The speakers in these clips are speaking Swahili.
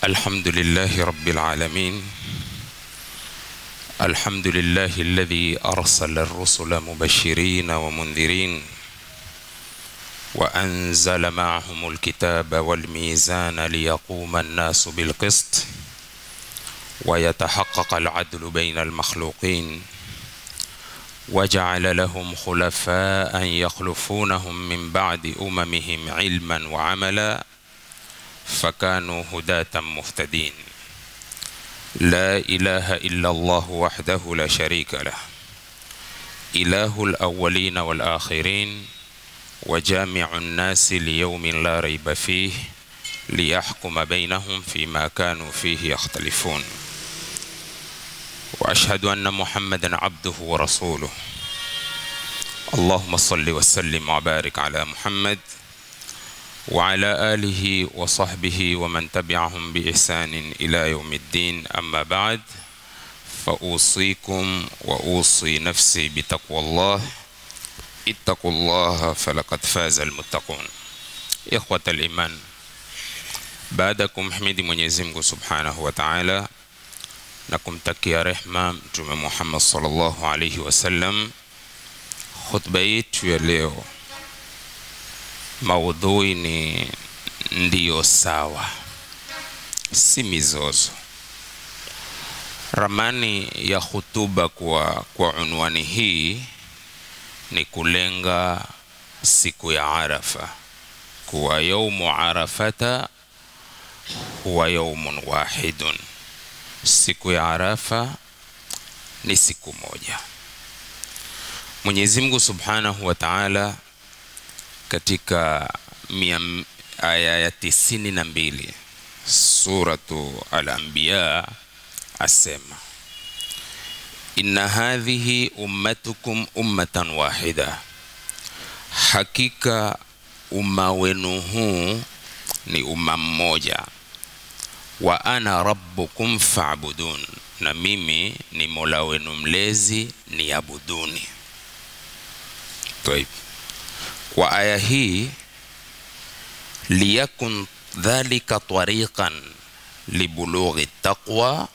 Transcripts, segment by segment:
الحمد لله رب العالمين الحمد لله الذي أرسل الرسل مبشرين ومنذرين وأنزل معهم الكتاب والميزان ليقوم الناس بالقسط ويتحقق العدل بين المخلوقين وجعل لهم خلفاء يخلفونهم من بعد أممهم علما وعملا فكانوا هداة مهتدين لا إله إلا الله وحده لا شريك له إله الأولين والآخرين وجامع الناس ليوم لا ريب فيه ليحكم بينهم فيما كانوا فيه يختلفون واشهد ان محمدا عبده ورسوله اللهم صل وسلم وبارك على محمد وعلى اله وصحبه ومن تبعهم باحسان الى يوم الدين اما بعد فاوصيكم واوصي نفسي بتقوى الله اتقوا الله فلقد فاز المتقون اخوه الايمان baada ya kumhimidi Mwenyezi Mungu Subhanahu wa Ta'ala na kumtakia rehma Mtume Muhammad sallallahu alaihi wasallam, khutba yetu ya leo maudhui ni ndiyo sawa, si mizozo. Ramani ya hutuba kwa, kwa unwani hii ni kulenga siku ya Arafa, kuwa yaumu arafata huwa yaumun wahidun, siku ya Arafa ni siku moja. Mwenyezi Mungu Subhanahu wa Ta'ala katika mia, aya ya tisini na mbili suratu Al-Anbiya asema inna hadhihi ummatukum ummatan wahida, hakika umma wenu huu ni umma mmoja wa ana rabbukum fa'budun, na mimi ni mola wenu mlezi ni abuduni. Taib. Kwa aya hii liyakun dhalika tariqan libulughi taqwa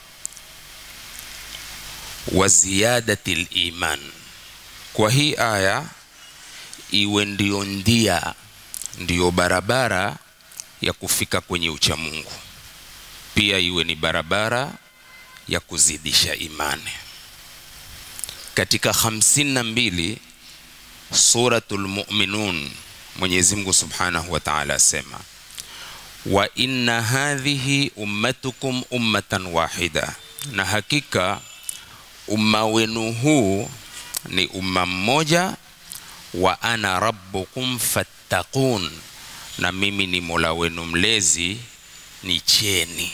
wa ziyadati liman, kwa hii aya iwe ndio ndia ndiyo barabara ya kufika kwenye uchamungu pia iwe ni barabara ya kuzidisha imani. Katika hamsini na mbili Suratul Muminun, Mwenyezi Mungu Subhanahu wa Ta'ala asema wa inna hadhihi ummatukum ummatan wahida, na hakika umma wenu huu ni umma mmoja, wa ana rabbukum fattaqun, na mimi ni mola wenu mlezi ni cheni.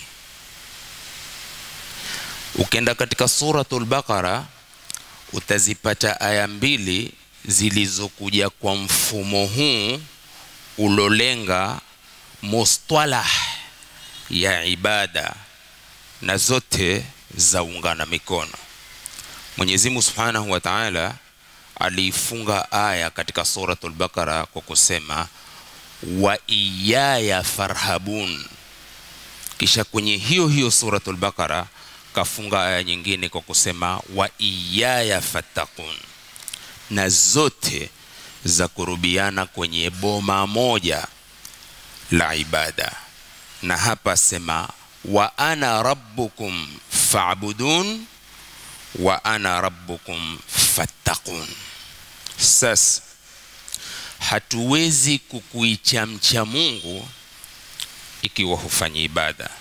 Ukenda katika suratul Baqara utazipata aya mbili zilizokuja kwa mfumo huu ulolenga mustalah ya ibada na zote zaungana mikono. Mwenyezi Mungu Subhanahu wa Ta'ala aliifunga aya katika suratul Baqara kwa kusema wa iyaya farhabun kisha kwenye hiyo hiyo suratul Baqara kafunga aya nyingine kwa kusema wa iyaya fattaqun, na zote za kurubiana kwenye boma moja la ibada. Na hapa sema wa ana rabbukum fa'budun wa ana rabbukum fattaqun. Sasa hatuwezi kukuichamcha Mungu ikiwa hufanyi ibada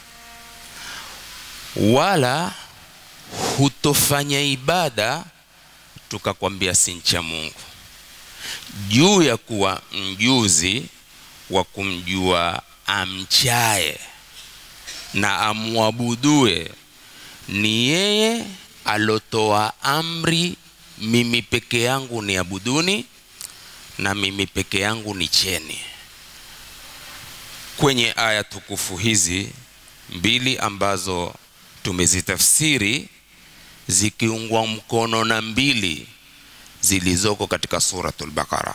wala hutofanya ibada tukakwambia si ncha Mungu, juu ya kuwa mjuzi wa kumjua amchaye na amwabudue ni yeye alotoa amri, mimi peke yangu ni abuduni na mimi peke yangu ni cheni kwenye aya tukufu hizi mbili ambazo tumezitafsiri zikiungwa mkono na mbili zilizoko katika suratul Baqara.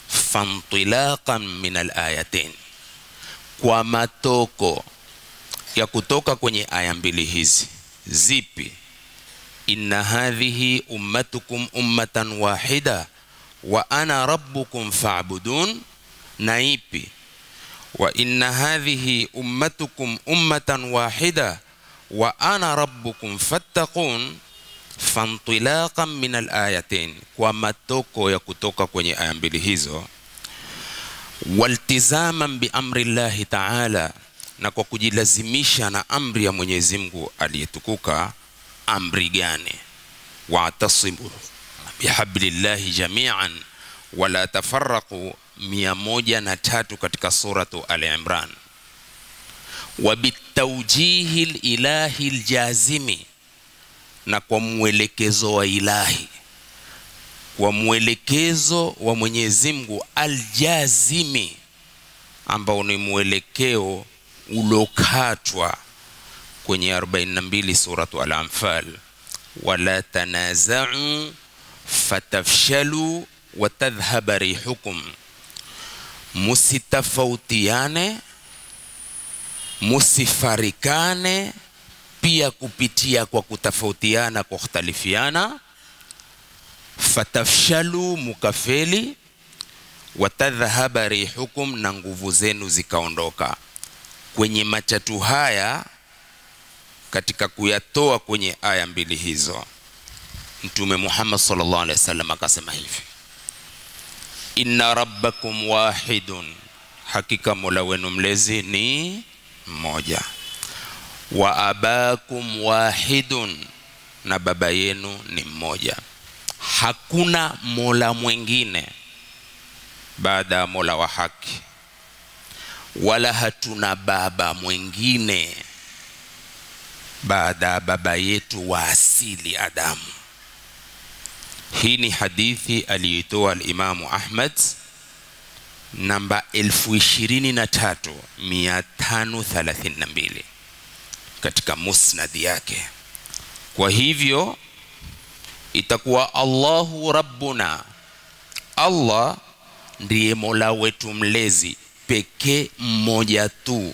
fantilaqan min alayatain, kwa matoko ya kutoka kwenye aya mbili hizi zipi inna hadhihi ummatukum ummatan wahida wa ana rabbukum fa'budun na ipi wa inna hadhihi ummatukum ummatan wahida wa ana rabbukum fattaqun fantilaqan min alayatain kwa matoko ya kutoka kwenye aya mbili hizo waltizaman biamri llahi taala na kwa kujilazimisha na amri ya mwenyezi mungu aliyetukuka amri gani watasimu bihablillahi jamian wala tafaraqu mia moja na tatu katika suratu ali imran wabitaujihi lilahi ljazimi na kwa mwelekezo wa ilahi kwa mwelekezo wa mwenyezi mungu aljazimi ambao ni mwelekeo ulokatwa kwenye 42 suratu al-anfal wala tanaza'u fatafshalu watadhhaba rihukum musitafautiane musifarikane pia kupitia kwa kutofautiana kwa khtalifiana fatafshalu mukafeli watadhhaba rihukum na nguvu zenu zikaondoka kwenye matatu haya katika kuyatoa kwenye aya mbili hizo mtume muhammad sallallahu alaihi wasallam akasema hivi inna rabbakum wahidun hakika mola wenu mlezi ni mmoja wa abakum wahidun na baba yenu ni mmoja hakuna mola mwingine baada ya mola wa haki wala hatuna baba mwingine baada ya baba yetu wa asili Adamu. Hii ni hadithi aliyoitoa Alimamu Ahmad namba 23532 katika musnadi yake. Kwa hivyo itakuwa Allahu rabbuna, Allah ndiye mola wetu mlezi pekee mmoja tu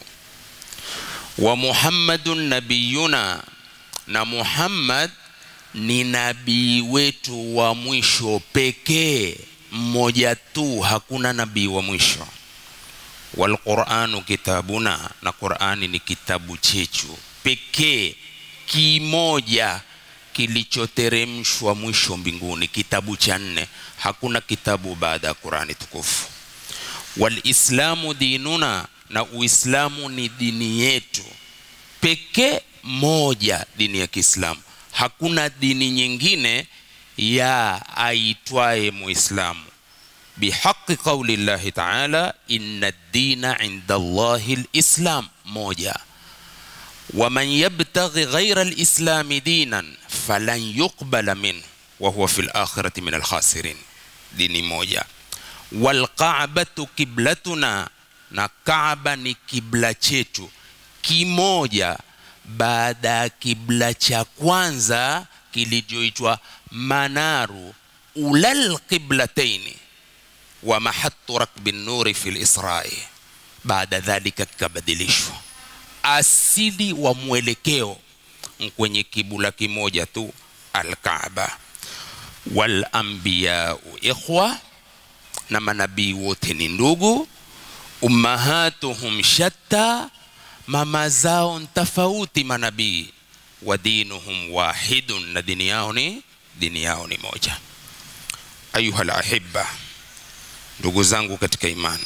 wa muhammadun nabiyuna na muhammad ni nabii wetu wa mwisho pekee mmoja tu hakuna nabii wa mwisho walquranu kitabuna na qurani ni kitabu chechu pekee kimoja kilichoteremshwa mwisho mbinguni kitabu cha nne hakuna kitabu baada ya qurani tukufu walislamu dinuna na uislamu ni dini yetu pekee moja dini ya kiislamu hakuna dini nyingine ya aitwaye muislamu bihaqi qauli llahi taala inna dina inda llahi lislam moja waman yabtaghi ghaira lislami dinan falan yuqbala minhu wahuwa fi lakhirati min alkhasirin dini moja walqabatu kiblatuna na Kaaba ni kibla chetu kimoja baada ya kibla cha kwanza kilichoitwa manaru ulal qiblataini wa mahattu rakbi nuri fi lisrai, baada dhalika kikabadilishwa. Asili wa mwelekeo kwenye kibula kimoja tu, Alkaaba. Wal anbiyau ikhwa, na manabii wote ni ndugu ummahatuhum shatta, mama zao tofauti manabii. Wa dinuhum wahidun, na dini yao ni dini yao ni moja. Ayuha lahibba, ndugu zangu katika imani,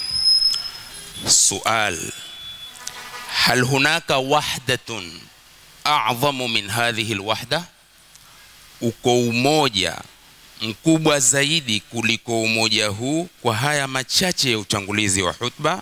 sual hal hunaka wahdatun a'dhamu min hadhihi alwahda, uko umoja mkubwa zaidi kuliko umoja huu? Kwa haya machache ya utangulizi wa hutba,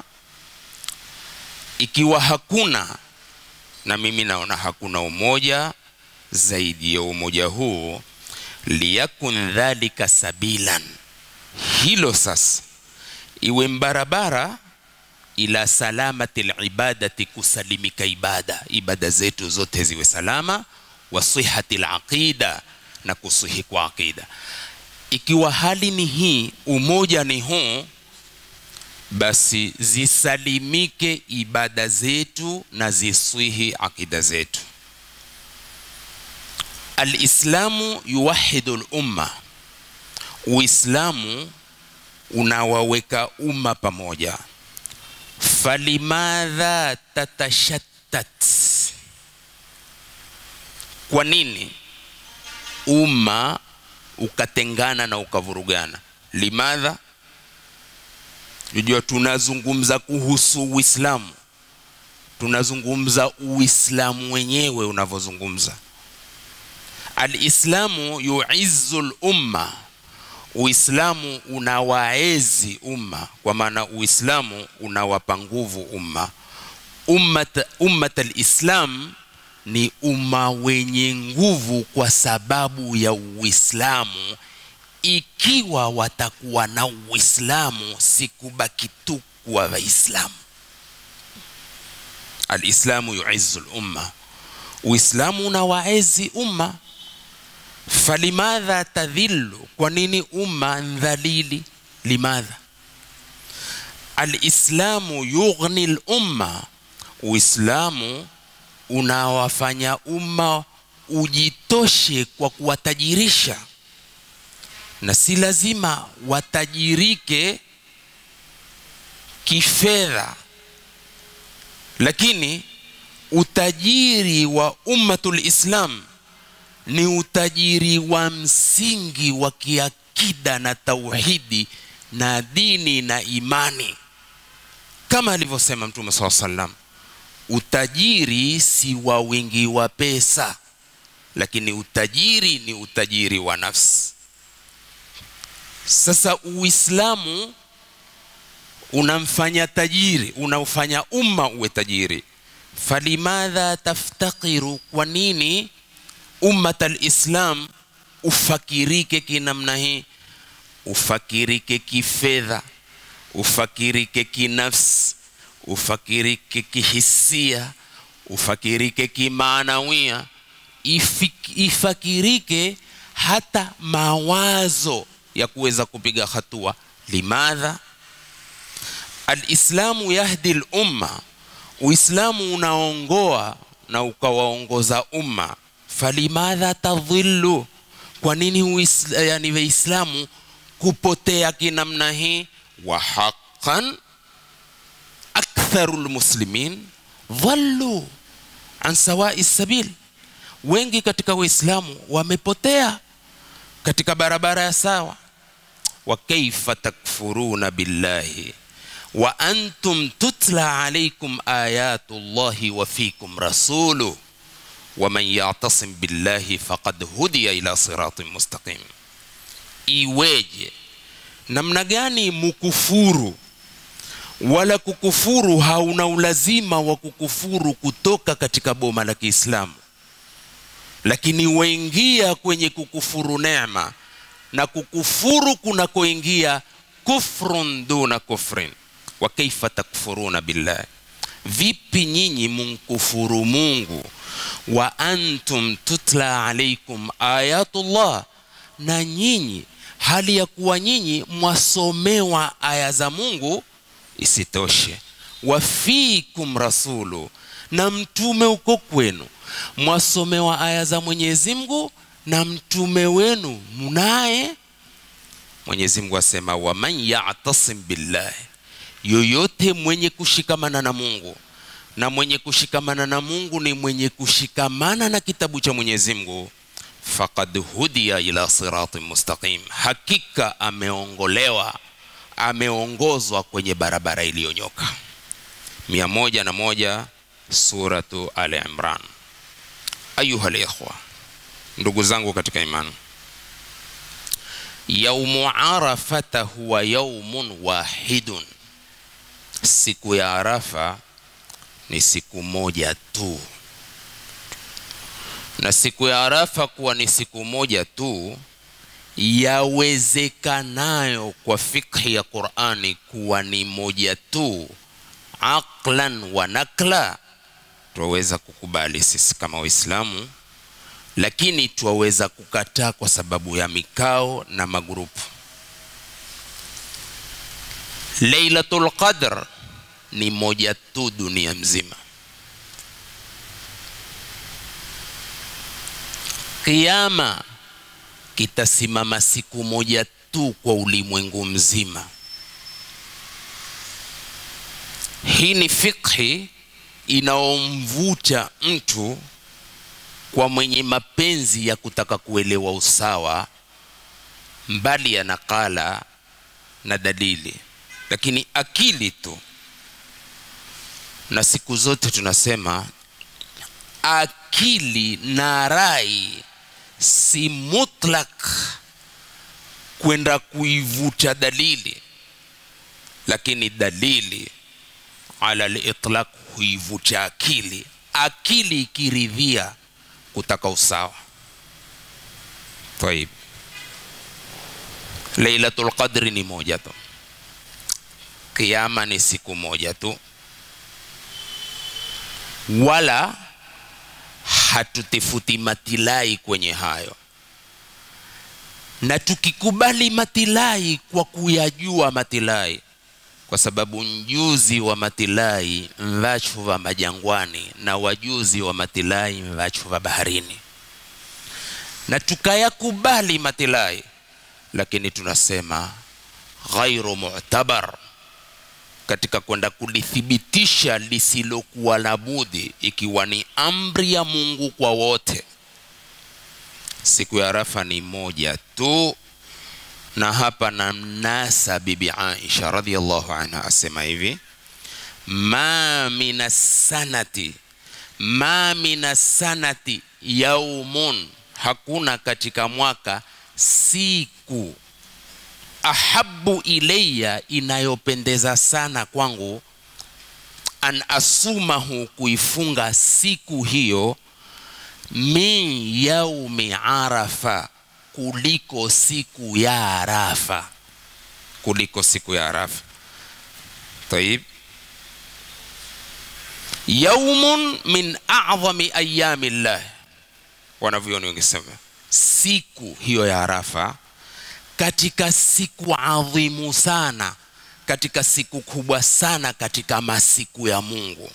ikiwa hakuna, na mimi naona hakuna umoja zaidi ya umoja huu, liyakun dhalika sabilan, hilo sasa iwe mbarabara ila salamati libadati, kusalimika ibada, ibada zetu zote ziwe salama, wa sihati laqida, na kusihi kwa aqida. Ikiwa hali ni hii, umoja ni huu, basi zisalimike ibada zetu na ziswihi akida zetu alislamu yuwahidu lumma uislamu unawaweka umma pamoja falimadha tatashattat kwa nini umma ukatengana na ukavurugana limadha Unajua, tunazungumza kuhusu Uislamu, tunazungumza Uislamu wenyewe unavyozungumza. Alislamu yuizzu lumma, Uislamu unawaezi umma, kwa maana Uislamu unawapa nguvu umma. Ummat, ummat alislam ni umma wenye nguvu kwa sababu ya Uislamu ikiwa watakuwa na uislamu sikubaki tu kuwa waislamu alislamu yuizu lumma uislamu unawaezi umma falimadha tadhillu kwa nini umma ndhalili limadha alislamu yughni lumma uislamu unawafanya umma ujitoshe kwa kuwatajirisha na si lazima watajirike kifedha lakini utajiri wa ummatul islam ni utajiri wa msingi wa kiakida na tauhidi na dini na imani kama alivyosema mtume saa salam utajiri si wa wingi wa pesa lakini utajiri ni utajiri wa nafsi sasa uislamu unamfanya tajiri unaufanya umma uwe tajiri falimadha taftakiru kwa nini ummat alislam ufakirike kinamna hii ufakirike kifedha ufakirike kinafsi ufakirike kihisia ufakirike kimaanawia ifakirike hata mawazo ya kuweza kupiga hatua limadha alislamu yahdi lumma uislamu unaongoa na ukawaongoza umma falimadha tadhillu kwa nini uisla, yani waislamu kupotea kinamna hii wa haqan aktharu lmuslimin dhallu an sawai sabil wengi katika waislamu wamepotea katika barabara ya sawa wa kaifa takfuruna billahi wa antum tutla alaikum ayatu llahi wa fikum rasulu waman yatasim billahi faqad hudiya ila siratin mustaqim iweje namna gani mukufuru wala kukufuru hauna ulazima wa kukufuru kutoka katika boma la kiislamu lakini waingia kwenye kukufuru neema na kukufuru kunakoingia kufrun duna kufrin wa kaifa takfuruna billahi vipi nyinyi munkufuru mungu wa antum tutla alaikum ayatullah na nyinyi hali ya kuwa nyinyi mwasomewa aya za mungu isitoshe wafikum rasulu na mtume uko kwenu mwasomewa aya za mwenyezi mungu na mtume wenu munaye mwenyezi mungu asema waman yatasim billahi yoyote mwenye kushikamana na mungu na mwenye kushikamana na mungu ni mwenye kushikamana na kitabu cha mwenyezi mungu faqad hudiya ila siratin mustaqim hakika ameongolewa ameongozwa kwenye barabara iliyonyoka mia moja na moja suratu al imran ayuha likhwa ndugu zangu katika imani yaumu arafata huwa yaumun wahidun siku ya arafa ni siku moja tu na siku ya arafa kuwa ni siku moja tu yawezekanayo kwa fikhi ya qurani kuwa ni moja tu aqlan wa nakla twaweza kukubali sisi kama waislamu lakini twaweza kukataa kwa sababu ya mikao na magrupu Lailatul Qadr ni moja tu dunia mzima. Kiyama kitasimama siku moja tu kwa ulimwengu mzima. Hii ni fikhi inaomvuta mtu kwa mwenye mapenzi ya kutaka kuelewa usawa, mbali ya nakala na dalili, lakini akili tu. Na siku zote tunasema akili na rai si mutlak kwenda kuivuta dalili, lakini dalili ala litlaq huivuta akili. Akili ikiridhia kutaka usawa. Taib, Lailatul Qadri ni moja tu, Kiyama ni siku moja tu, wala hatutifuti matilai kwenye hayo, na tukikubali matilai kwa kuyajua matilai, kwa sababu mjuzi wa matilai mvachu va majangwani na wajuzi wa matilai mvachu va baharini, na tukayakubali matilai, lakini tunasema ghairu mu'tabar katika kwenda kulithibitisha lisilokuwa la budi, ikiwa ni amri ya Mungu kwa wote. Siku ya Arafa ni moja tu, na hapa na mnasa Bibi Aisha radhiallahu anha asema hivi, ma mina sanati ma mina sanati yaumun, hakuna katika mwaka siku ahabu ilayya, inayopendeza sana kwangu, an asumahu, kuifunga siku hiyo, min yaumi arafa, kuliko siku ya Arafa, kuliko siku ya Arafa. Tayib, yaumun min a'dhami ayami llah, wanavyoni wangesema siku hiyo ya Arafa katika siku adhimu sana, katika siku kubwa sana katika masiku ya Mungu,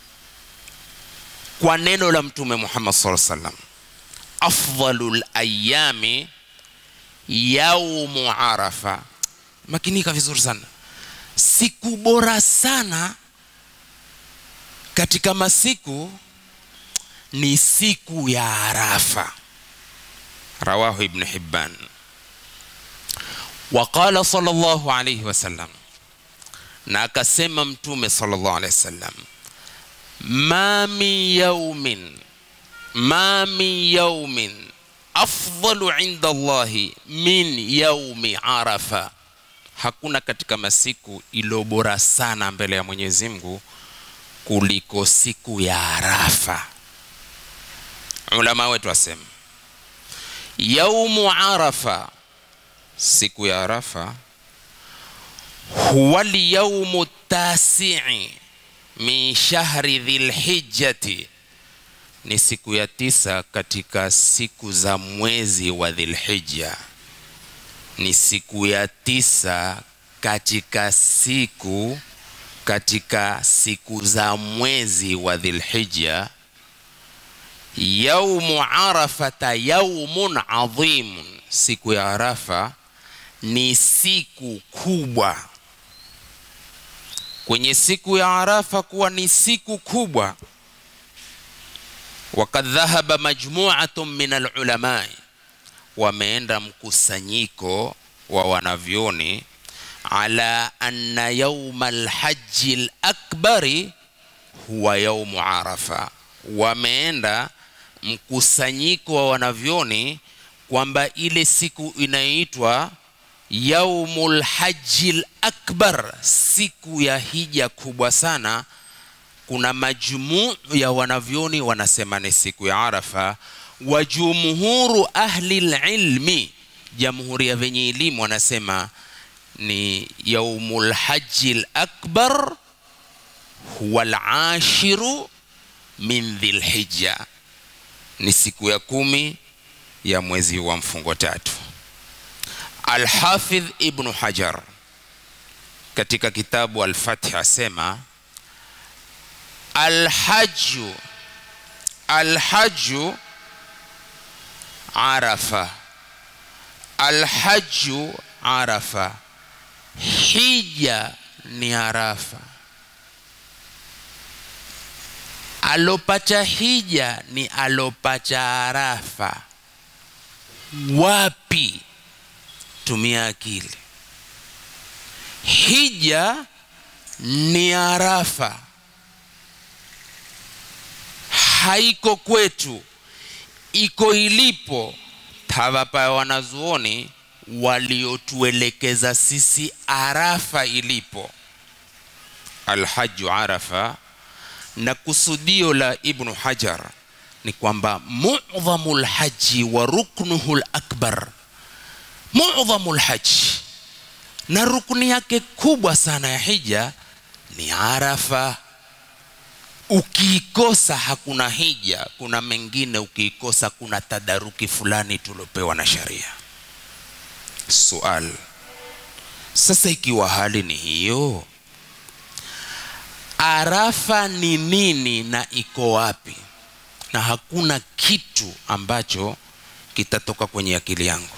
kwa neno la Mtume Muhammad sallallahu alaihi wasallam, afdhalul ayami yaumu arafa. Makinika vizuri sana, siku bora sana katika masiku ni siku ya Arafa. Rawahu Ibn Hibban. Waqala sallallahu alayhi wasallam, na akasema Mtume sallallahu alayhi wasallam, ma min yaumin ma min yaumin afdalu inda Allahi min yaumi Arafa, hakuna katika masiku iliyo bora sana mbele ya Mwenyezi Mungu kuliko siku ya Arafa. Ulama wetu wasema yaumu Arafa siku ya Arafa huwa lyaumu tasii min shahri dhilhijjati, ni siku ya tisa katika siku za mwezi wa Dhilhijja, ni siku ya tisa katika siku katika siku za mwezi wa Dhilhijja. Yaumu arafata yaumun adhimun, siku ya Arafa ni siku kubwa. Kwenye siku ya Arafa kuwa ni siku kubwa, wakad dhahaba majmuatun min alulamai, wameenda mkusanyiko wa wanavyoni ala anna yauma alhaji alakbari huwa yaumu Arafa, wameenda mkusanyiko wa wanavyoni kwamba ile siku inayoitwa yaumul hajjil akbar, siku ya hija kubwa sana. Kuna majmuu ya wanavyoni wanasema ni siku ya Arafa, wa jumhuru ahli lilmi, jamhuri ya venye elimu wanasema ni yaumul hajjil akbar huwa al-ashiru min dhilhijja, ni siku ya kumi ya mwezi wa mfungo tatu. Alhafidh Ibnu Hajar katika kitabu Al-Fath asema alhaju alhaju arafa alhaju arafa hija ni arafa alopacha hija ni alopacha arafa wapi tumia akili hija ni arafa haiko kwetu iko ilipo tawapa wanazuoni waliotuelekeza sisi arafa ilipo alhaju arafa na kusudio la ibnu hajar ni kwamba mudhamu lhaji wa ruknuhu lakbar mudhamu lhaji na rukni yake kubwa sana ya hija ni arafa ukiikosa hakuna hija kuna mengine ukiikosa kuna tadaruki fulani tuliopewa na sharia sual sasa ikiwa hali ni hiyo arafa ni nini na iko wapi na hakuna kitu ambacho kitatoka kwenye akili yangu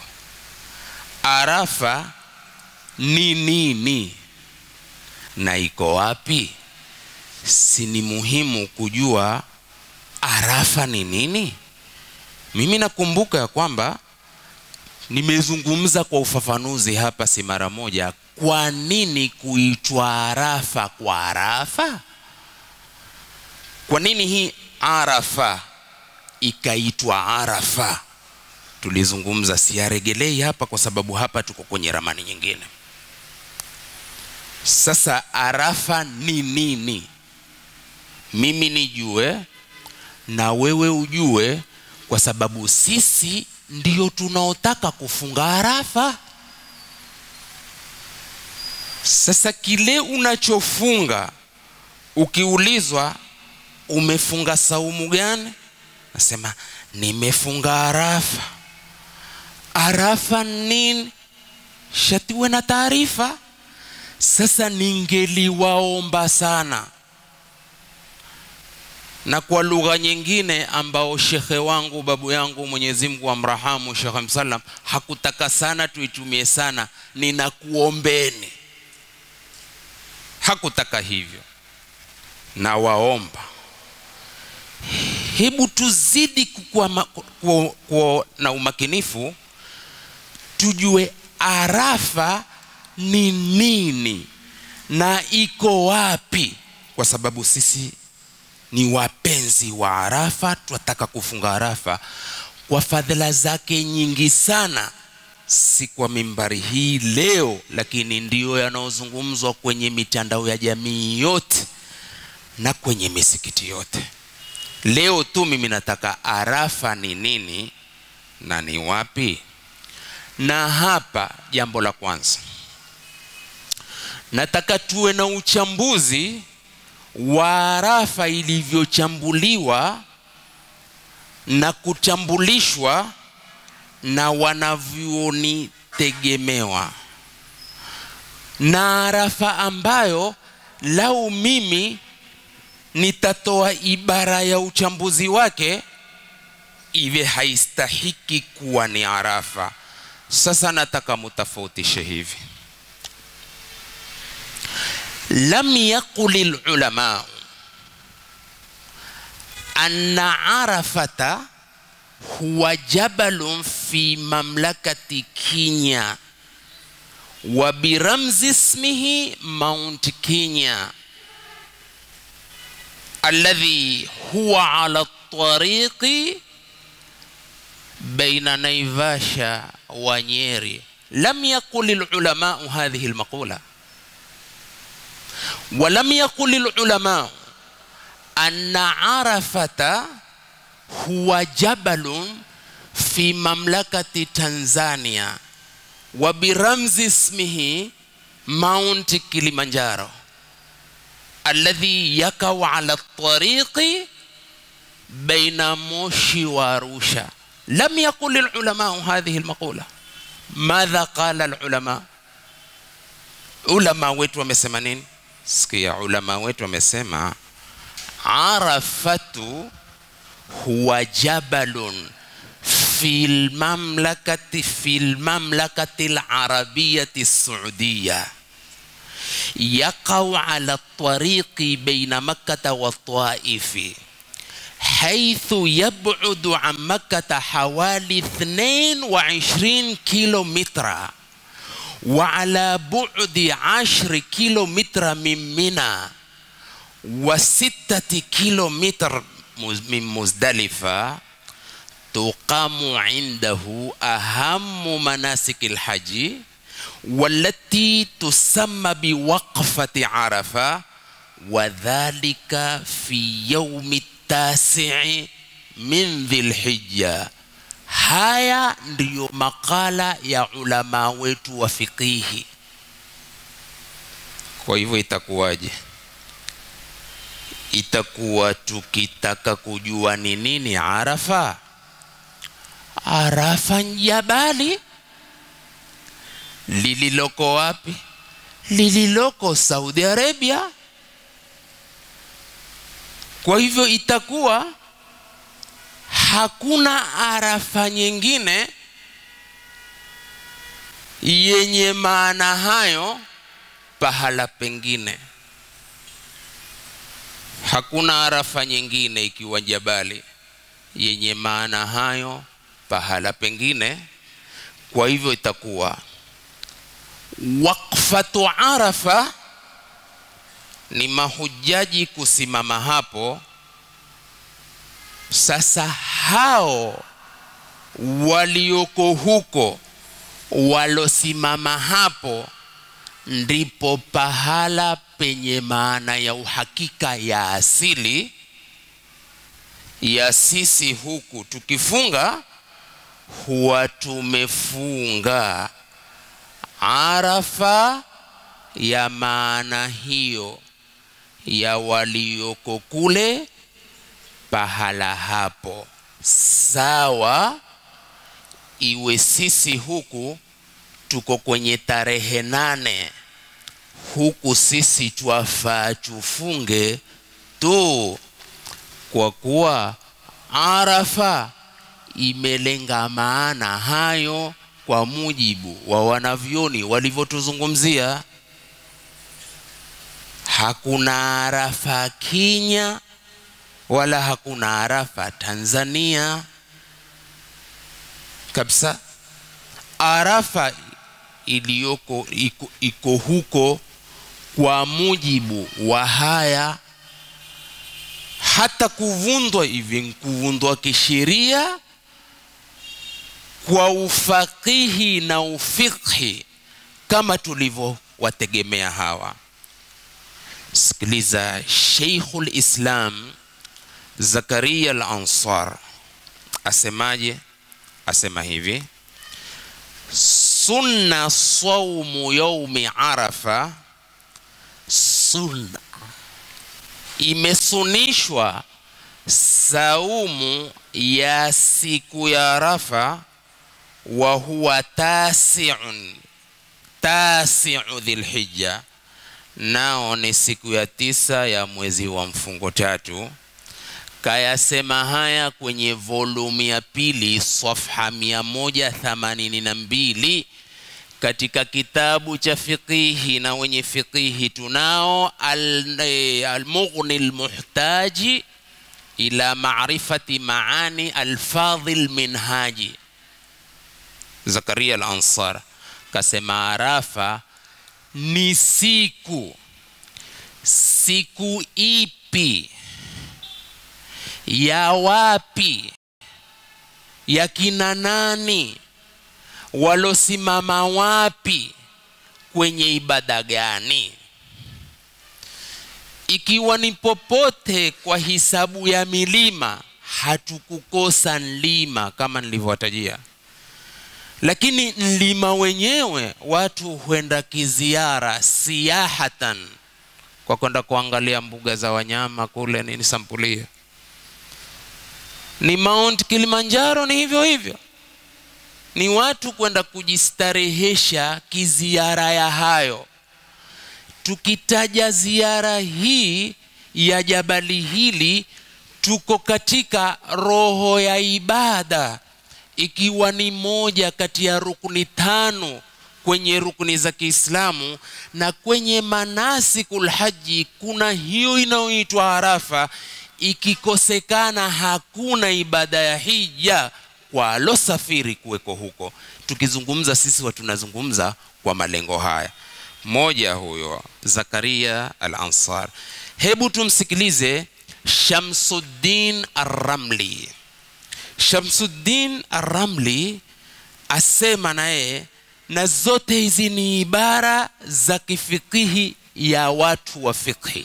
arafa ni nini na iko wapi si ni muhimu kujua arafa ni nini mimi nakumbuka ya kwamba nimezungumza kwa ufafanuzi hapa si mara moja kwa nini kuitwa arafa kwa arafa kwa nini hii arafa ikaitwa arafa tulizungumza siyaregelei hapa kwa sababu hapa tuko kwenye ramani nyingine sasa arafa ni nini mimi nijue na wewe ujue kwa sababu sisi ndio tunaotaka kufunga arafa sasa kile unachofunga ukiulizwa umefunga saumu gani nasema nimefunga arafa arafa nini shatiwe na taarifa sasa ningeliwaomba sana na kwa lugha nyingine ambao shekhe wangu babu yangu mwenyezi mungu amrahamu shekhe msalam hakutaka sana tuitumie sana ninakuombeni hakutaka hivyo na waomba hebu tuzidi kukuwa, ma, kuwa, kuwa na umakinifu tujue arafa ni nini na iko wapi kwa sababu sisi ni wapenzi wa arafa tunataka kufunga arafa kwa fadhila zake nyingi sana si kwa mimbari hii leo lakini ndiyo yanayozungumzwa kwenye mitandao ya jamii yote na kwenye misikiti yote leo tu mimi nataka arafa ni nini na ni wapi na hapa jambo la kwanza nataka tuwe na uchambuzi wa arafa ilivyochambuliwa na kutambulishwa na wanavyuoni tegemewa na arafa ambayo lau mimi nitatoa ibara ya uchambuzi wake iwe haistahiki kuwa ni arafa sasa nataka mutafautishe hivi lam yaquli lulamau anna arafata huwa jabalun fi mamlakati kinya wa biramzi ismihi mount kenya alladhi huwa ala tariqi baina naivasha wa nyeri lam yaqul lulamau hadhihi lmaqula ولم يقل العلماء أن عرفة هو جبل في مملكة تنزانيا وبرمز اسمه ماونت كليمانجارو الذي يقع على الطريق بين موشي وارusha لم يقل العلماء هذه المقولة ماذا قال العلماء ulama wetu wamesema nini sikia ulama wetu wamesema arafatu huwa jabalun fi lmamlakati fi lmamlakati larabiyati saudiya يقع على الطريق بين مكة والطائف حيث يبعد عن مكة حوالي 22 كيلو متر وعلى بعد 10 كيلو متر من منى وستة كيلو متر من مزدلفة تقام عنده أهم مناسك الحج والتي تسمى بوقفة عرفة وذلك في يوم التاسع من ذي الحجة haya ndiyo makala ya ulama wetu wa fiqihi kwa hivyo itakuwaje itakuwa tukitaka kujua ni nini arafa arafa jabali lililoko wapi lililoko saudi arabia kwa hivyo itakuwa hakuna arafa nyingine yenye maana hayo pahala pengine hakuna arafa nyingine ikiwa jabali yenye maana hayo pahala pengine kwa hivyo itakuwa wakfatu arafa ni mahujaji kusimama hapo sasa hao walioko huko walosimama hapo ndipo pahala penye maana ya uhakika ya asili ya sisi huku tukifunga huwa tumefunga arafa ya maana hiyo ya walioko kule pahala hapo sawa iwe sisi huku tuko kwenye tarehe nane huku sisi twafaa tufunge tu kwa kuwa arafa imelenga maana hayo kwa mujibu wa wanavyoni walivyotuzungumzia hakuna arafa kinya wala hakuna arafa tanzania kabisa arafa iliyoko iko, iko huko kwa mujibu wa haya hata kuvundwa hivi kuvundwa kisheria kwa ufakihi na ufikhi kama tulivyowategemea hawa sikiliza sheikhul islam zakaria al ansar asemaje asema hivi sunna saumu yaumi arafa sunna imesunishwa saumu ya siku ya arafa wa huwa tasiun tasiu dhilhija nao ni siku ya tisa ya mwezi wa mfungo tatu kayasema haya kwenye volumu ya pili safha mia moja themanini na mbili katika kitabu cha fiqihi na wenye fiqihi tunao almughni al lmuhtaji ila marifati maani alfadhi lminhaji zakaria al ansar kasema arafa ni siku siku ipi ya wapi ya kina nani walosimama wapi kwenye ibada gani ikiwa ni popote kwa hisabu ya milima hatukukosa mlima kama nilivyowatajia lakini mlima wenyewe watu huenda kiziara siyahatan kwa kwenda kuangalia mbuga za wanyama kule nini sampulia ni mount kilimanjaro ni hivyo hivyo ni watu kwenda kujistarehesha kiziara ya hayo tukitaja ziara hii ya jabali hili tuko katika roho ya ibada ikiwa ni moja kati ya rukni tano kwenye rukni za kiislamu na kwenye manasikul haji kuna hiyo inayoitwa arafa ikikosekana hakuna ibada ya hija kwa alosafiri kuweko huko tukizungumza sisi wa tunazungumza kwa malengo haya moja huyo zakaria al ansar hebu tumsikilize shamsuddin arramli shamsuddin arramli asema naye na zote hizi ni ibara za kifikihi ya watu wa fiqhi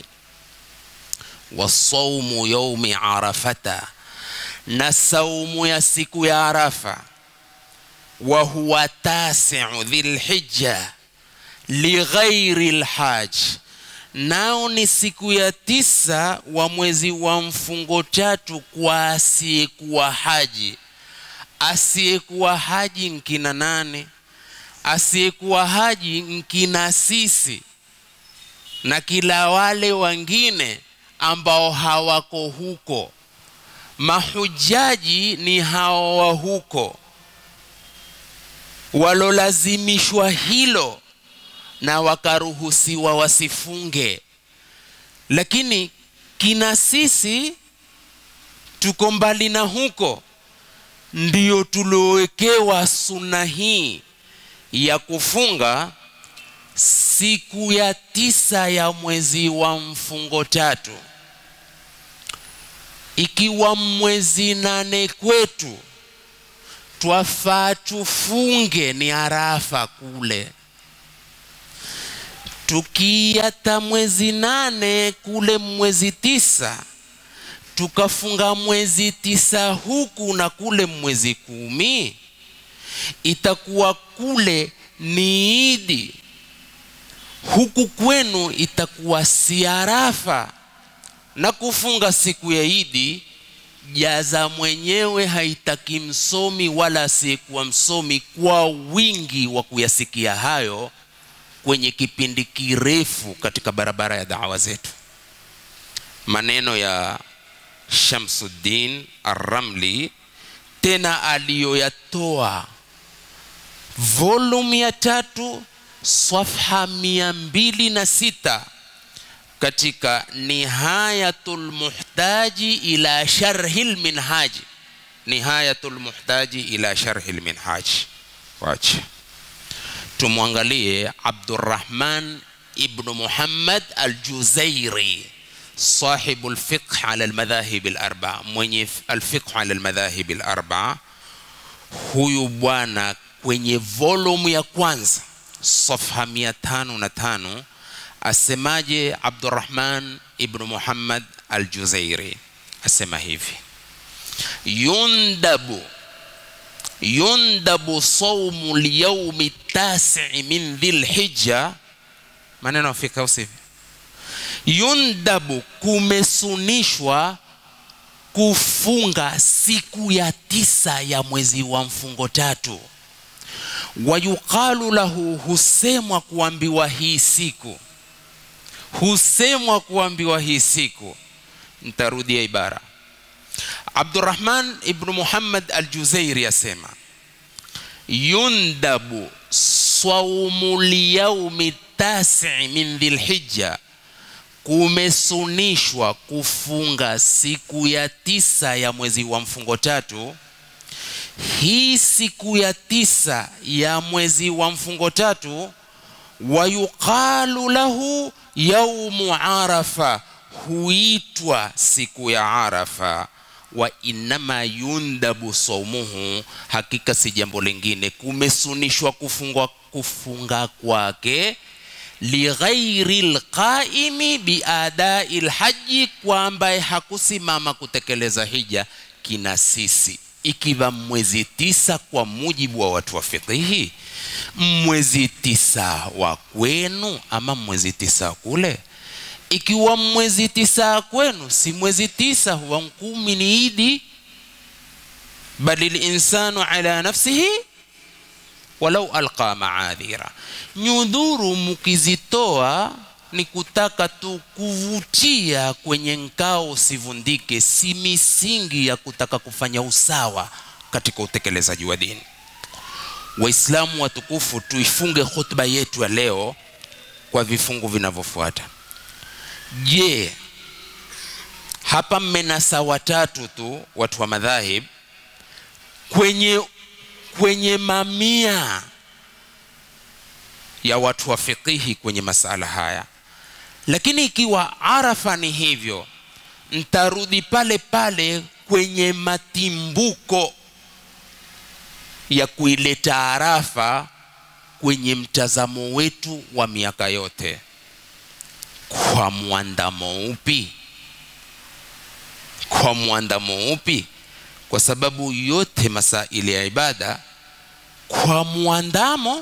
wasaumu yaumi arafata na saumu ya siku ya arafa wa huwa tasiu dhilhija lighairi lhaj nao ni siku ya tisa wa mwezi wa mfungo tatu kwa asiyekuwa haji asiyekuwa haji nkina nane asiyekuwa haji nkina sisi na kila wale wengine ambao hawako huko mahujaji ni hao wa huko walolazimishwa hilo na wakaruhusiwa wasifunge lakini kina sisi tuko mbali na huko ndio tuliowekewa suna hii ya kufunga siku ya tisa ya mwezi wa mfungo tatu ikiwa mwezi nane kwetu twafaa tufunge ni arafa kule tukiata mwezi nane kule mwezi tisa tukafunga mwezi tisa huku na kule mwezi kumi itakuwa kule ni idi huku kwenu itakuwa si arafa na kufunga siku ya idi jaza mwenyewe haitaki msomi wala asiyekuwa msomi kwa wingi wa kuyasikia hayo kwenye kipindi kirefu katika barabara ya dawa zetu maneno ya shamsuddin arramli tena aliyoyatoa volume ya tatu safha mia mbili na sita katika nihayatul muhtaji ila sharhi lminhaji nihayatul muhtaji ila sharhi lminhaji wache tumwangalie abdurrahman ibnu muhammad aljuzairi صاحب الفقه على المذاهب الأربعة mwenye الفقه على المذاهب الأربعة huyu bwana kwenye volume ya kwanza safha mia tano na tano asemaje abdurahman ibnu muhammad aljuzairi asema hivi yundabu yundabu saumu lyaumi tasii min dhilhija maneno afika usivi yundabu kumesunishwa kufunga siku ya tisa ya mwezi wa mfungo tatu wayuqalu lahu husemwa kuambiwa hii siku husemwa kuambiwa hii siku ntarudia ibara abdurahman ibnu muhammad aljuzairi asema yundabu saumu lyaumi tasii min dhilhija kumesunishwa kufunga siku ya tisa ya mwezi wa mfungo tatu hii siku ya tisa ya mwezi wa mfungo tatu wayuqalu lahu yaumu arafa huitwa siku ya arafa wa innama yundabu saumuhu hakika si jambo lingine kumesunishwa kufunga, kufunga kwake lighairi lqaimi biadai lhaji kwa ambaye hakusimama kutekeleza hija kina sisi ikiwa mwezi tisa kwa mujibu wa watu wa fikihi mwezi tisa wa kwenu ama mwezi tisa kule ikiwa mwezi tisa kwenu si mwezi tisa huwa kumi ni idi bali linsanu ala nafsihi walau alqa maadhira nyudhuru mukizitoa ni kutaka tu kuvutia kwenye nkao usivundike si misingi ya kutaka kufanya usawa katika utekelezaji wa dini waislamu watukufu tuifunge khutba yetu ya leo kwa vifungu vinavyofuata je hapa mmenasa watatu tu watu wa madhahib kwenye kwenye mamia ya watu wa fiqihi kwenye masala haya lakini ikiwa arafa ni hivyo ntarudi pale pale kwenye matimbuko ya kuileta arafa kwenye mtazamo wetu wa miaka yote kwa mwandamo upi kwa mwandamo upi kwa sababu yote masaili ya ibada kwa mwandamo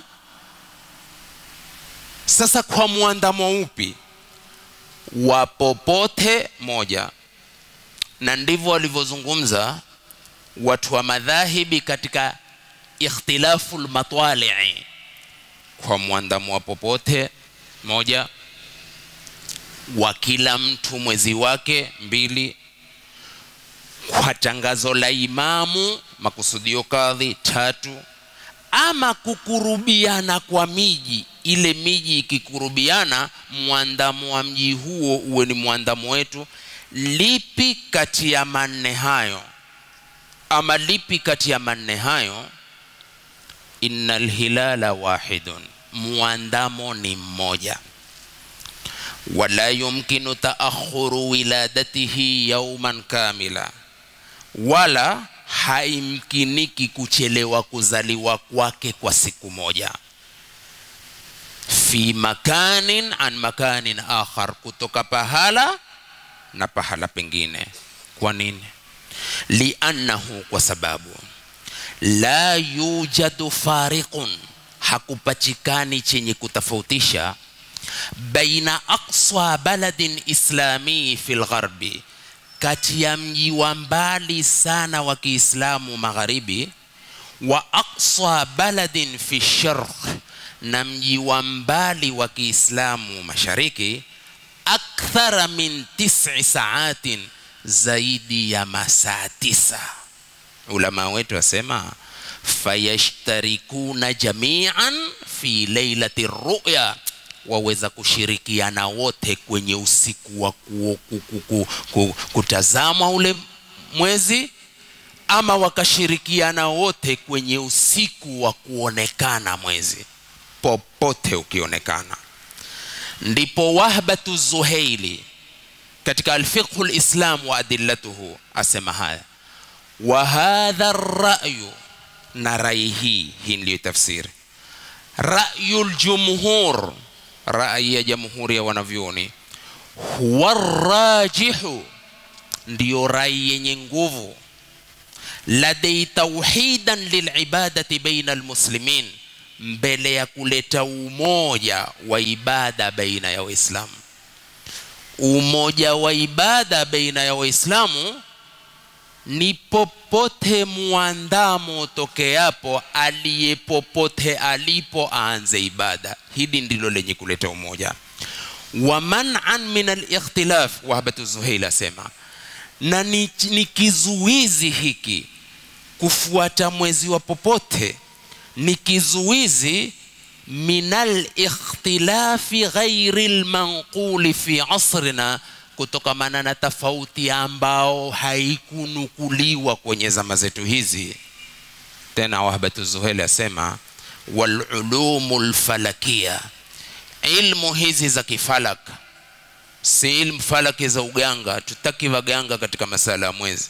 sasa kwa mwandamo upi wa popote moja na ndivyo walivyozungumza watu wa madhahibi katika ikhtilafu lmatwalii kwa mwandamo wa popote moja wa kila mtu mwezi wake mbili kwa tangazo la imamu makusudio kadhi tatu ama kukurubiana kwa miji ile miji ikikurubiana mwandamo wa mji huo uwe ni mwandamo wetu lipi kati ya manne hayo ama lipi kati ya manne hayo inna lhilala wahidun mwandamo ni mmoja wala yumkinu taakhuru wiladatihi yauman kamila wala haimkiniki kuchelewa kuzaliwa kwake kwa siku moja fi makanin an makanin akhar kutoka pahala na pahala pengine kwa nini liannahu kwa sababu la yujadu fariqun hakupachikani chenye kutofautisha baina aqsa baladin islamii fi lgharbi kati ya mji wa mbali sana wa kiislamu magharibi wa aqsa baladin fi sharq na mji wa mbali wa kiislamu mashariki akthara min tisi saatin zaidi ya masaa tisa ulama wetu wasema fayashtarikuna jamian fi leilati ruya waweza kushirikiana wote kwenye usiku wa ku, ku, ku, ku, ku, kutazama ule mwezi ama wakashirikiana wote kwenye usiku wa kuonekana mwezi popote ukionekana ndipo wahbatu zuhaili katika alfiqhu lislam wa adillatuhu asema haya wa hadha rayu na rai hii hii ndiyo tafsiri rayu ljumhur rai ya jamhuri ya wanavyoni huwa rajihu ndiyo rai yenye nguvu ladai tauhidan lilibadati baina almuslimin mbele ya kuleta umoja wa ibada baina ya waislamu umoja wa ibada baina ya waislamu ni popote mwandamo tokeapo aliye popote alipo aanze ibada hili ndilo lenye kuleta umoja wa manan min alikhtilaf wahbatu zuhail asema na ni, ni kizuizi hiki kufuata mwezi wa popote ni kizuizi min alikhtilafi ghairi lmanquli fi asrina kutokamana na tofauti ambao haikunukuliwa kwenye zama zetu hizi tena wahbatu zuheli asema walulumu lfalakia ilmu hizi za kifalak si ilmu falaki za uganga tutaki waganga katika masala ya mwezi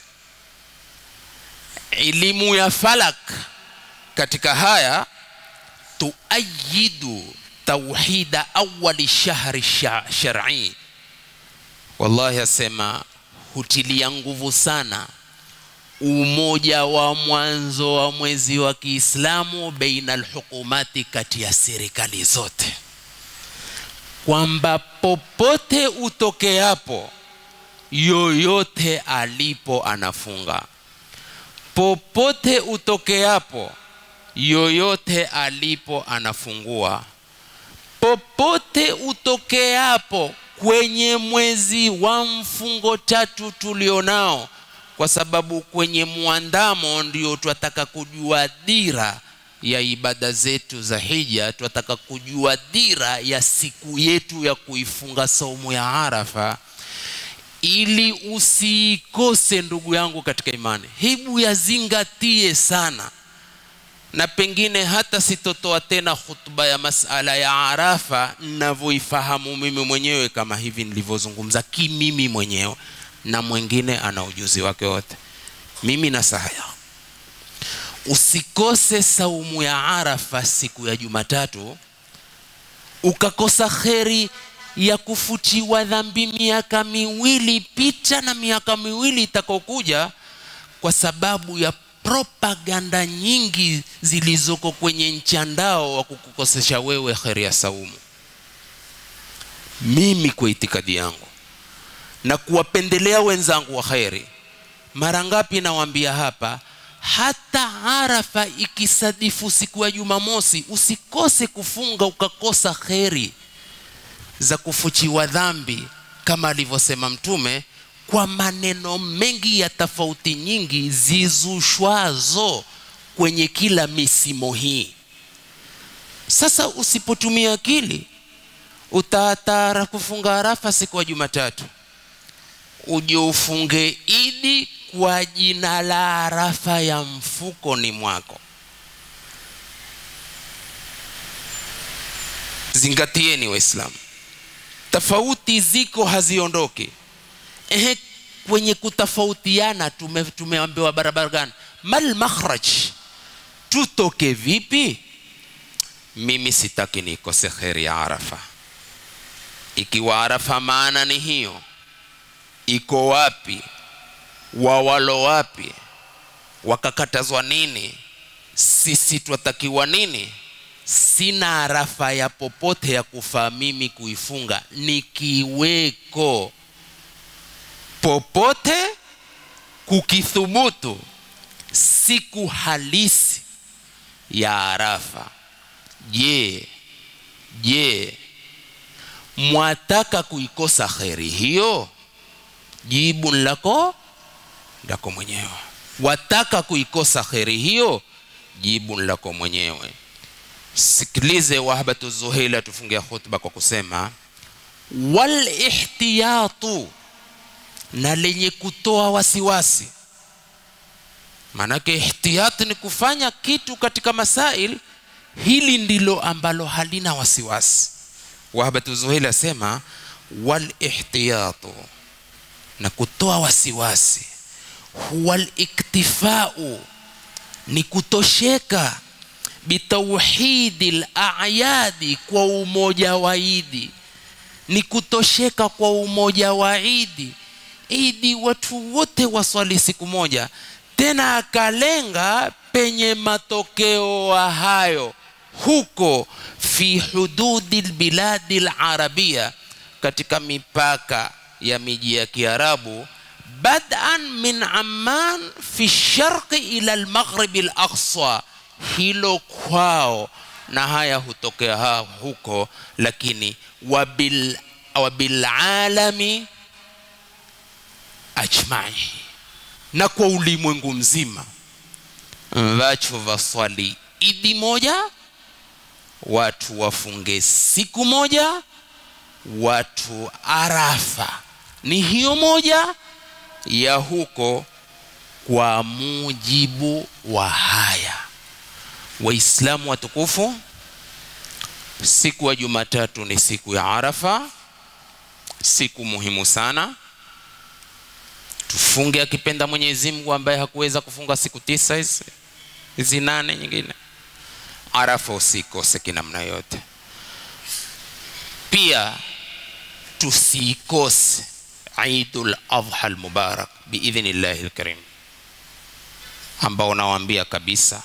elimu ya falak katika haya tuayidu tauhida awali shahri shar'i wallahi asema hutilia nguvu sana umoja wa mwanzo wa mwezi wa kiislamu baina alhukumati kati ya serikali zote kwamba popote utokeapo yoyote alipo anafunga popote utokeapo yoyote alipo anafungua popote utokeapo kwenye mwezi wa mfungo tatu tulionao kwa sababu kwenye mwandamo ndio twataka kujua dira ya ibada zetu za hija twataka kujua dira ya siku yetu ya kuifunga saumu ya arafa ili usiikose ndugu yangu katika imani hebu yazingatie sana na pengine hata sitotoa tena khutba ya masala ya arafa navyoifahamu mimi mwenyewe kama hivi nilivyozungumza kimimi mwenyewe na mwingine ana ujuzi wake wote mimi na sahaya usikose saumu ya arafa siku ya jumatatu ukakosa kheri ya kufutiwa dhambi miaka miwili pita na miaka miwili itakaokuja kwa sababu ya propaganda nyingi zilizoko kwenye mchandao wa kukukosesha wewe kheri ya saumu mimi kwa itikadi yangu na kuwapendelea wenzangu wa kheri mara ngapi nawaambia hapa hata arafa ikisadifu siku ya jumamosi usikose kufunga ukakosa kheri za kufuchiwa dhambi kama alivyosema mtume kwa maneno mengi ya tofauti nyingi zizushwazo kwenye kila misimo hii sasa usipotumia akili utaatara kufunga arafa siku ya jumatatu uje ufunge idi kwa jina la arafa ya mfukoni mwako zingatieni waislamu tofauti ziko haziondoki ehe kwenye kutofautiana tume, tumeambiwa barabara gani mal makhraj tutoke vipi mimi sitaki nikose kheri ya arafa ikiwa arafa maana ni hiyo iko wapi wawalo wapi wakakatazwa nini sisi twatakiwa nini sina arafa ya popote ya kufaa mimi kuifunga nikiweko popote kukithubutu siku halisi ya arafa je je mwataka kuikosa kheri hiyo jibu lako lako mwenyewe wataka kuikosa kheri hiyo jibu lako mwenyewe sikilize wahbatu zuhaila tufungia khutba kwa kusema walihtiyatu na lenye kutoa wasiwasi maanake ihtiyat ni kufanya kitu katika masail hili ndilo ambalo halina wasiwasi wahbatu zuhaila asema walihtiyatu na kutoa wasiwasi huwa liktifau ni kutosheka bitauhidi layadi kwa umoja wa idi ni kutosheka kwa umoja wa idi idi watu wote waswali siku moja tena akalenga penye matokeo hayo huko fi hududi lbiladi larabia katika mipaka ya miji ya kiarabu badan min amman fi sharqi ila lmaghribi laqsa hilo kwao na haya hutokea ha huko lakini wabil, wabilalami ajmai na kwa ulimwengu mzima vacho vaswali idi moja watu wafunge siku moja watu arafa ni hiyo moja ya huko kwa mujibu wa haya waislamu watukufu siku ya jumatatu ni siku ya arafa siku muhimu sana tufunge akipenda mwenyezi mungu ambaye hakuweza kufunga siku tisa hizi hizi nane nyingine arafa usikose kinamna yote pia tusikose idul adha lmubarak biidhni llahi lkarim ambao nawaambia kabisa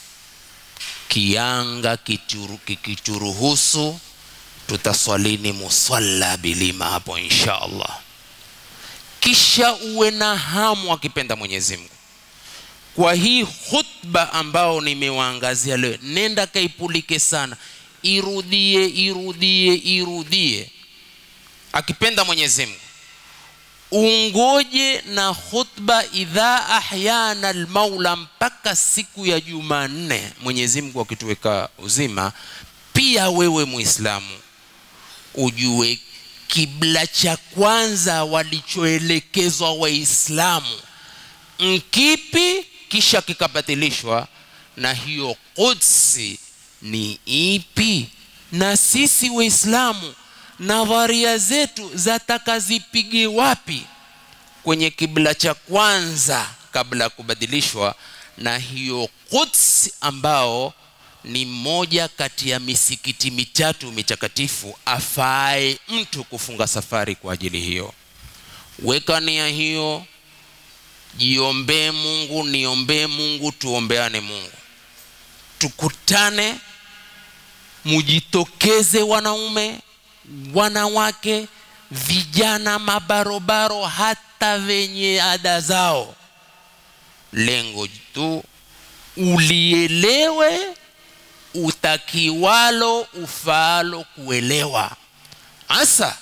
kianga kikituruhusu tutaswalini musalla bilima hapo insha allah kisha uwe na hamu akipenda mwenyezi mungu kwa hii khutba ambao nimewaangazia leo nenda kaipulike sana irudie irudie irudie akipenda mwenyezi mungu ungoje na khutba idha ahyana almaula mpaka siku ya jumanne mwenyezi mungu akituweka uzima pia wewe muislamu ujue kibla cha kwanza walichoelekezwa waislamu nkipi kisha kikabatilishwa na hiyo qudsi ni ipi na sisi waislamu nadharia zetu zataka zipige wapi kwenye kibla cha kwanza kabla ya kubadilishwa na hiyo quds ambao ni moja kati ya misikiti mitatu mitakatifu afae mtu kufunga safari kwa ajili hiyo weka nia hiyo jiombee mungu niombee mungu tuombeane mungu tukutane mujitokeze wanaume wanawake vijana mabarobaro hata wenye ada zao lengo tu ulielewe utakiwalo ufaalo kuelewa hasa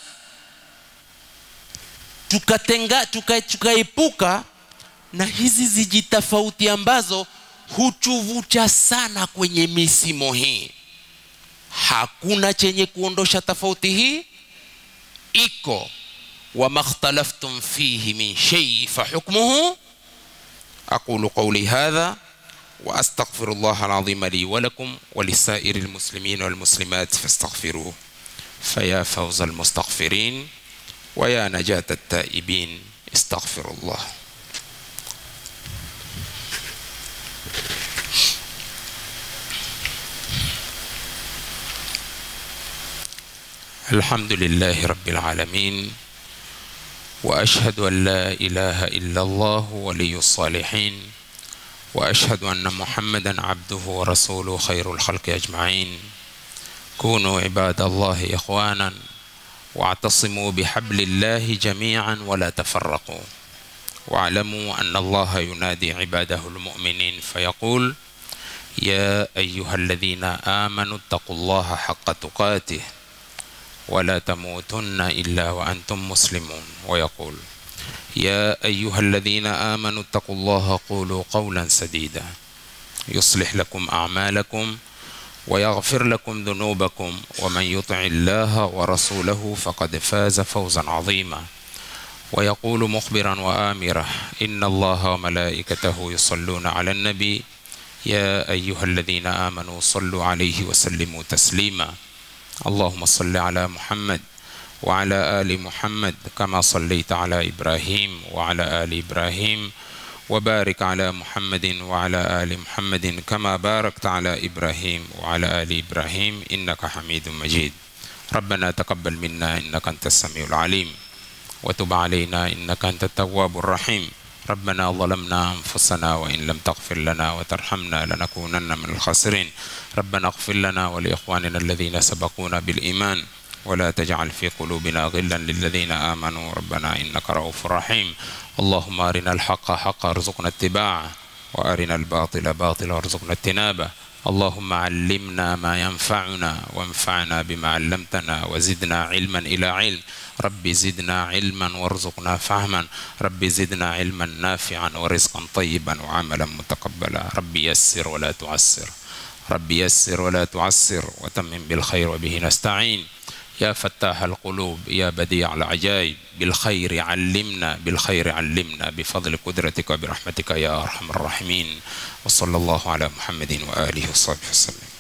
tukatenga tuka, tukaepuka na hizi zijitofauti ambazo hutuvuta sana kwenye misimo hii hakuna chenye kuondosha tofauti hii iko wama ikhtalaftum fihi min shay fahukmuhu aqulu qawli hadha واستغفر الله العظيم لي ولكم ولسائر المسلمين والمسلمات فاستغفروه فيا فوز المستغفرين ويا نجاة التائبين استغفر الله الحمد لله رب العالمين واشهد ان لا اله الا الله ولي الصالحين واشهد ان محمدا عبده ورسوله خير الخلق اجمعين كونوا عباد الله اخوانا واعتصموا بحبل الله جميعا ولا تفرقوا واعلموا ان الله ينادي عباده المؤمنين فيقول يا ايها الذين امنوا اتقوا الله حق تقاته ولا تموتن الا وانتم مسلمون ويقول يا ايها الذين امنوا اتقوا الله قولوا قولا سديدا يصلح لكم اعمالكم ويغفر لكم ذنوبكم ومن يطع الله ورسوله فقد فاز فوزا عظيما ويقول مخبرا وامرا ان الله وملائكته يصلون على النبي يا ايها الذين امنوا صلوا عليه وسلموا تسليما اللهم صل على محمد وعلى ال محمد كما صليت على ابراهيم وعلى ال ابراهيم وبارك على محمد وعلى ال محمد كما باركت على ابراهيم وعلى ال ابراهيم انك حميد مجيد ربنا تقبل منا انك انت السميع العليم وتب علينا انك انت التواب الرحيم ربنا ظلمنا انفسنا وان لم تغفر لنا وترحمنا لنكونن من الخاسرين ربنا اغفر لنا ولاخواننا الذين سبقونا بالايمان ولا تجعل في قلوبنا غلا للذين امنوا ربنا انك رؤوف رحيم اللهم ارنا الحق حقا ارزقنا اتباعه وارنا الباطل باطلا وارزقنا اجتنابه اللهم علمنا ما ينفعنا وانفعنا بما علمتنا وزدنا علما الى علم رب زدنا علما وارزقنا فهما رب زدنا علما نافعا ورزقا طيبا وعملا متقبلا رب يسر ولا تعسر رب يسر ولا تعسر وتمم بالخير وبه نستعين يا فتاح القلوب يا بديع العجائب بالخير علمنا بالخير علمنا بفضل قدرتك وبرحمتك يا ارحم الراحمين وصلى الله على محمد واله وصحبه وسلم